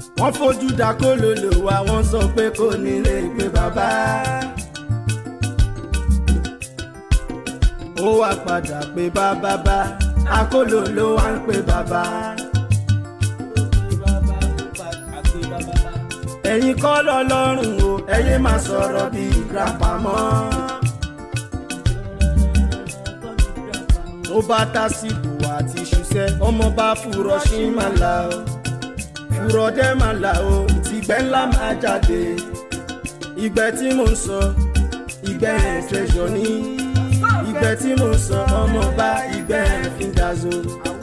wọ́n fojú da kólólò wa wọ́n sọ pé kò ní lè pé bàbá. ó wá padà pé bàbá bá akólólò wá ń pè bàbá. ẹ̀yin kọ́ lọ́lọ́run o ẹ̀yin máa sọ̀rọ̀ bí grandpa mọ́. ó bá tásìkò àti ṣiṣẹ́ ọmọ bá fúrọ̀ sí máa là ó fúrọ̀ dẹ́ máa là ó tìgbẹ́ ńlá máa jáde ìgbẹ́ tí mò ń sọ ìgbẹ́ treasure ní ìgbẹ́ tí mò ń sọ ọmọ bá ìgbẹ́ fi ń gazo.